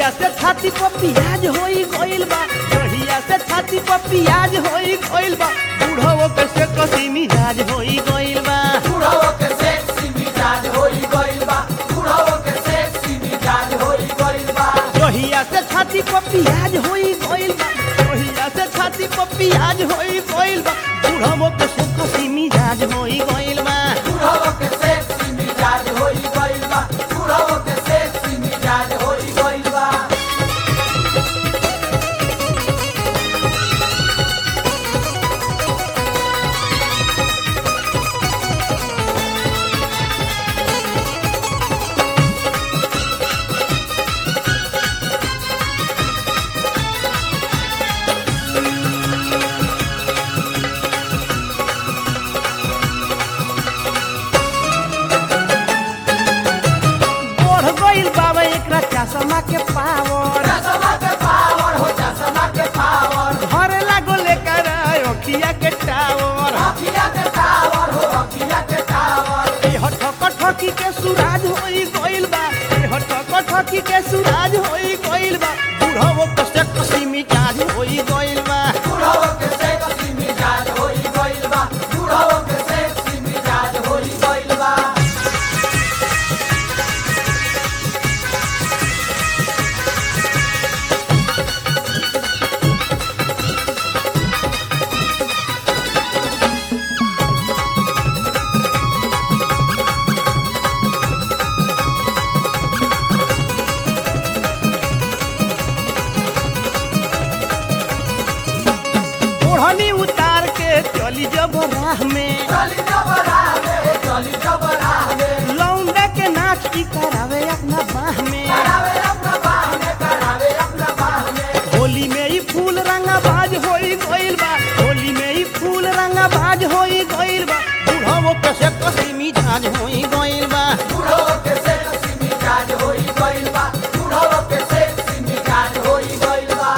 से छाती पर पियाज होई गइल बा जहिया से छाती पर पियाज होई गइल बा बूढ़ो के से कसी मिजाज होई गइल बा बुढ़ाओ के सेक्सी मिजाज होई गइल बा बुढ़ाओ के सेक्सी मिजाज होई गइल बा जहिया से छाती पर पियाज होई गइल बा जहिया से छाती पर पियाज होई गइल बा बूढ़ो के से कसी मिजाज होई गइल बा बुढ़ाओ के सेक्सी मिजाज होई गइल बा बुढ़ाओ के सेक्सी मिजाज होई गइल बा बढ़ गइल बाबा एकरा चश्मा के पावर चश्मा के पावर हो चश्मा के पावर घर लागो लेकर अखिया के टावर अखिया के टावर हो अखिया के टावर ए हठक ठकी के सुराज होई गइल बा ए हठक ठकी के सुराज होई गइल बा बुढ़ावो कसे कसी मिजाज होई गइल बा बुढ़ाओ के सेक्सी मिजाज होई गइल बा बुढ़ाओ के सेक्सी मिजाज होई गइल बा ओढ़नी उतार के चली जब राह में चली जबरा में चली जबरा में लौंडा के नाच की करावे अपना बाह में करावे अपना बाह में करावे अपना बाह में होली में ही फूल रंगा बाज होई गइल बा होली में ही फूल रंगा बाज होई गइल बा बुढ़ावो कसे कसी मिजाज होई गइल बा बुढ़ो के सेक्सी मिजाज होई गइल बा बुढ़ो के सेक्सी मिजाज होई गइल बा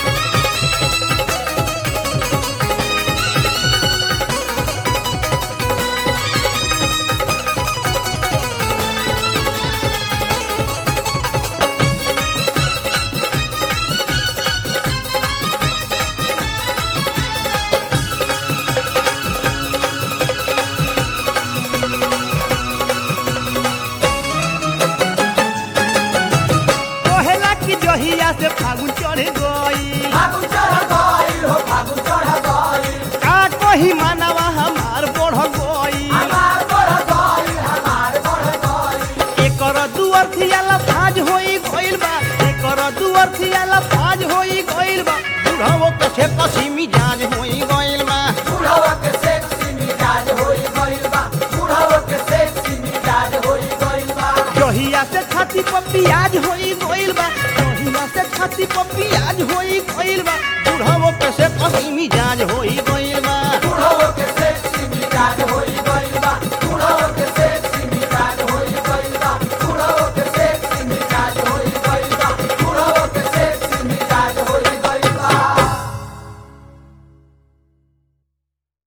कहेला कि जहिया से फागुन चढ़ गई फागुन चढ़ गइल हो फागुन चढ़ गइल का कही मानवा हमार बढ़ गई हमार बढ़ गइल हमार बढ़ गइल एकर दुअर थियाला फाज होई गइल बा एकर दुअर थियाला फाज होई गइल बा बुढ़ावो कसे कसी मिजाज होई गइल बा बुढ़ो के सेक्सी मिजाज होई गइल बा बुढ़ो के सेक्सी मिजाज होई गइल बा जहिया से छाती पर पियाज होई गइल बा जहिया से छाती पर पियाज होई गइल बा बुढ़ावो कसे कसी मिजाज